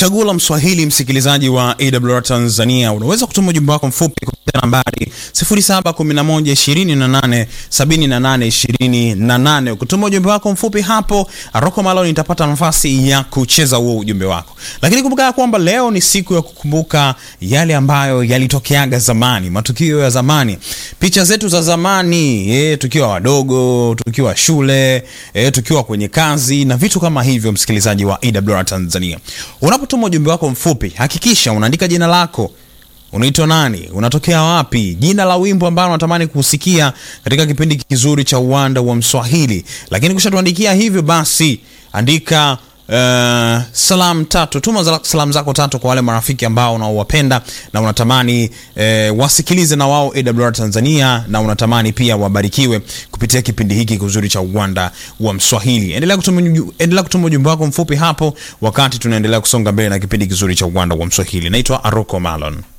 Chaguo la Mswahili, msikilizaji wa AWR Tanzania, unaweza kutuma ujumbe wako mfupi kupitia nambari 0711287828. Ukituma ujumbe wako mfupi hapo, Rocco Malon nitapata nafasi ya kucheza huo ujumbe wako. Lakini kumbuka kwamba leo ni siku ya kukumbuka yale ambayo yalitokeaga zamani, matukio ya zamani, picha zetu za zamani, eh, tukiwa wadogo, tukiwa shule, eh, tukiwa kwenye kazi na vitu kama hivyo. Msikilizaji wa AWR Tanzania, unapotuma ujumbe wako mfupi, hakikisha unaandika jina lako unaitwa nani, unatokea wapi, jina la wimbo ambao unatamani kusikia katika kipindi kizuri cha uwanda wa Mswahili. Lakini kushatuandikia hivyo, basi andika uh, salam tatu, tuma za- salamu zako tatu kwa wale marafiki ambao unaowapenda na unatamani uh, wasikilize na wao AWR Tanzania, na unatamani pia wabarikiwe kupitia kipindi hiki kizuri cha uwanda wa Mswahili. Endelea kutuma uju- endelea kutuma ujumbe wako mfupi hapo, wakati tunaendelea kusonga mbele na kipindi kizuri cha uwanda wa Mswahili. Naitwa Aroko Malon.